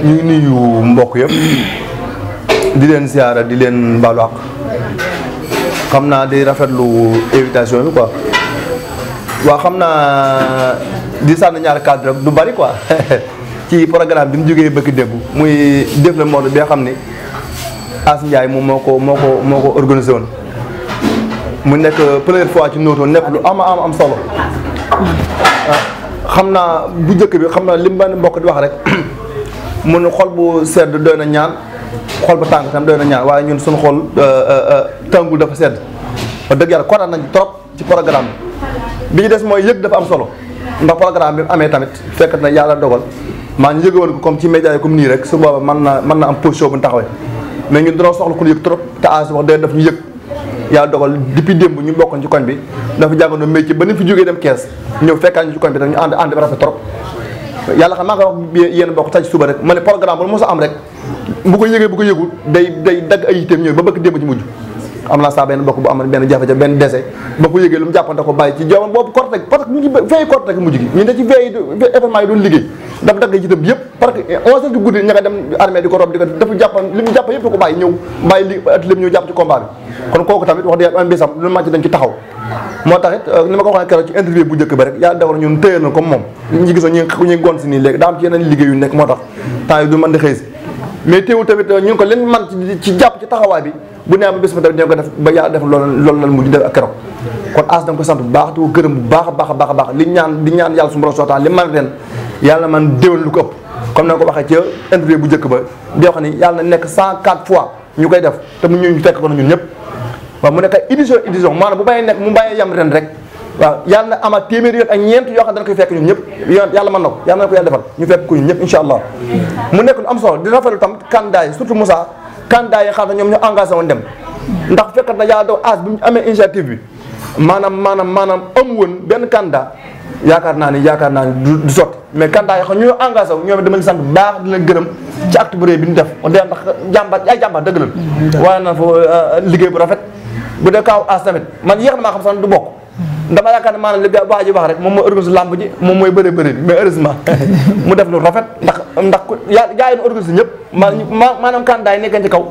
ñu ngi nuyu mbokk yëpp di leen siyaara di leen baalu àq xam naa di rafetlu invitation bi quoi waaw xam naa di sànni ñaari cadre rek du bari quoi ci programme bi mu jógee bëgg démb muy def la mode bi nga xam ni As Ndiaye moom moo ko moo ko moo ko organisé woon mu nekk première fois ci Noto nekk lu ama am am solo xam naa bu njëkk bi xam naa li ma mbokk di wax rek mun xol bu sedd doy na ñaan xol bu tàng tam doy na ñaan waaye ñun suñu xol tàngul dafa sedd wax dëgg yàlla kontaan nañ trop ci programme bi bi ñu des mooy yëg dafa am solo ndax programme bi mu amee tamit fekk na yàlla dogal maa ñu yëgoon ko comme ci média yi comme nii rek su booba mën na mën na am position bu ñu taxawee mais ñun dañoo soxla ku ñu yëg trop te as wax dëgg daf ñu yëg yàlla dogal depuis démb ñu bokkoon ci koñ bi dafa jàngoon métier ba ni fi jógee dem kees ñëw fekkaan ñu ci koñ bi dañu ànd ànd bi rafet trop yàlla xam maa ngi wax yéen bokk taj suba rek ma ne programme bu mos a am rek bu ko yëgee bu ko yëgul day day dagg ay yitteem ñëw ba bëgg démb ci mujj am naa saa benn bokk bu amoon benn jafe-jafe benn dese ba ko yëgee lu mu jàppante ko bàyyi ci jamono boobu korte parce que ñu ngi veille korte rek mujj gi ñu ne ci veille événement yi doon liggéey daf dagg ci itam yëpp parce que onze heures du guddi ña nga dem armée di ko rob di ko dafa jàppan li mu jàpp yëpp ko bàyyi ñëw bàyyi li at lépp ñëw jàpp ci combat bi kon kooku tamit wax dëgg am bisam lu màcc dañ ci taxaw moo tax it ni ma ko waxee keroog ci interview bu njëkk ba rek yàlla dogal ñun téye na comme moom ñi gisoon ñu ñu gont si nii léegi daa am ci yeneen liggéey yu nekk moo tax temps yi du mën di xëy si mais teewul tamit ñu ngi ko leen man ci jàpp ci taxawaay bi bu nee ba bés ba tamit dina ko def ba yàlla def loolu loolu lan mujj def ak keroog kon as danga ko sant bu baax di ko gërëm bu baax a baax a baax a baax li ñaan di ñaan yàlla su borom sootaan li man ren yàlla man déwén lu ko ëpp comme na ko waxee ca interview bu njëkk ba di wax ni yàlla na nekk 104 fois ñu koy def te mu ñu fekk ko na ñun ñëpp waaw mu nekk ay édition édition maanaam bu bàyyi nekk mu bàyyi yam ren rek waaw yàlla na amaat téeméeri yoon ak ñeent yoo xam ne dana koy fekk ñun ñëpp yoon yàlla mën na ko yàlla na ko yàlla defal ñu fekk ko ñun ñëpp insha allah mu nekk lu am solo di rafetlu tam candidat yi surtout Moussa candidat yi xam ne ñoom ñu engagé woon dem ndax fekkat na yàlla doo as bi mu amee initiative bi maanaam maanaam maanaam amu woon benn candidat yaakaar naa ni yaakaar naa ni du sotti mais candidat yi xam ñu engagé wu ñoom dama leen sant baax di leen gërëm ci acte bu rëy bi ñu def de ndax jàmbaar ay jàmbaar dëgg la waaye na fa liggéey bu rafet bu dee kaaw as tamit man yéex na maa xam sax du bokk dama yaakaar ne maanaam li waa ji wax rek moom mooy organise lamb ji moom mooy bëre bëre bi mais heureusement mu def lu rafet ndax ndax yaa gaa yi organise ñëpp ma maanaam candidat yi nekkee ci kaw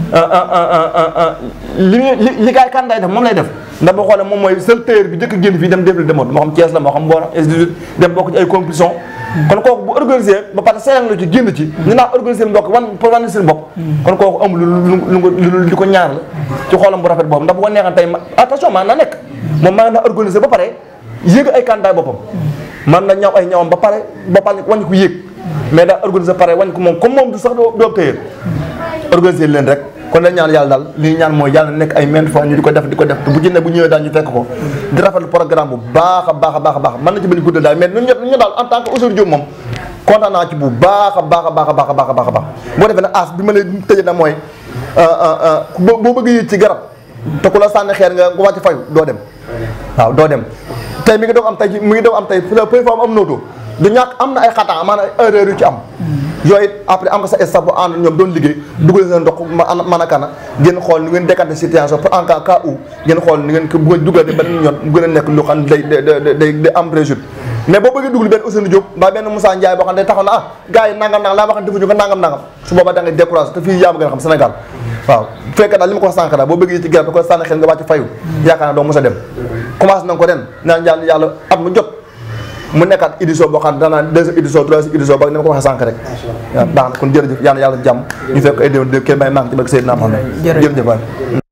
li li li gaa yi candidat yi def moom lay def ndax boo xoolee moom mooy seul tailleur bi njëkk génn fii dem défilé de mode moo xam Thiès la moo xam Mboro S18 dem bokk ci ay compétition kon kooku bu organisé ba pare seetaan la ci génn ci ñu naa organisé mbokk wan pour wan seen bopp kon kooku amul lu lu lu ko ñaar la ci xoolam bu rafet boobu ndax bu ko neexan tey attention maa na nekk moom maa na organisé ba pare yéeg ay candidat boppam man na ñaw ay ñawam ba pare ba pare wañ ko yéeg mais daa organisé ba pare wañ ko moom comme moom du sax doo téyër organisé leen rek kon la ñaan yàlla daal li ñu ñaan mooy yàlla nekk ay maintes fois ñu di ko def di ko def te bu ci ne bu ñëwee daal ñu fekk ko di rafetlu programme bu baax a baax a baax a baax mën na ci bañ guddal daal mais ñun ñu daal en tant que Ousseynou Diop moom kontaan naa ci bu baax a baax a baax a baax a baax a baax a baax boo defee nag as bi ma lay tëjee na mooy boo bëgg yéeg ci garab te ku la sànni xeer nga nga wàcc fayu doo dem waaw doo dem tey mi ngi doog am tey mi ngi doog am tey peu fois am nooto du ñàkk am na ay xataa maanaam erreur yu ci am yooyu après am nga sa staff bu ànd ñoom doon liggéey dugal seen ndox man a kana ngeen xool ni ngeen décanté situation pour en cas cas où ngeen xool ni ngeen ko bu ngeen dugal ba yoon mu gën a nekk lu xam ne day day day am réussite mais boo bëggee dugal benn Ousseynou Diop mbaa benn Moussa Ndiaye boo xam ne day taxaw na ah gars yi nangam nangam laa wax defuñu ko nangam nangam su boobaa da ngay découragé te fii yaa ma gën a xam Sénégal waaw bu fekkee daal li ma ko wax sànq daal boo bëggee ci garab da koy sànni xel nga wàcc fayu yaakaar naa doo mos a dem commencé nañ ko ren naan yàlla yàlla at mu jot mu nekkaat édition boo xam ne danaa deuxième édition troisième édition ba ni ma ko waxee sànq rek waaw baax na kon jërëjëf yàlla yàlla jàmm ñu fekk ay déwén kenn may manque ci barke Seydina Muhammad jërëjëf waay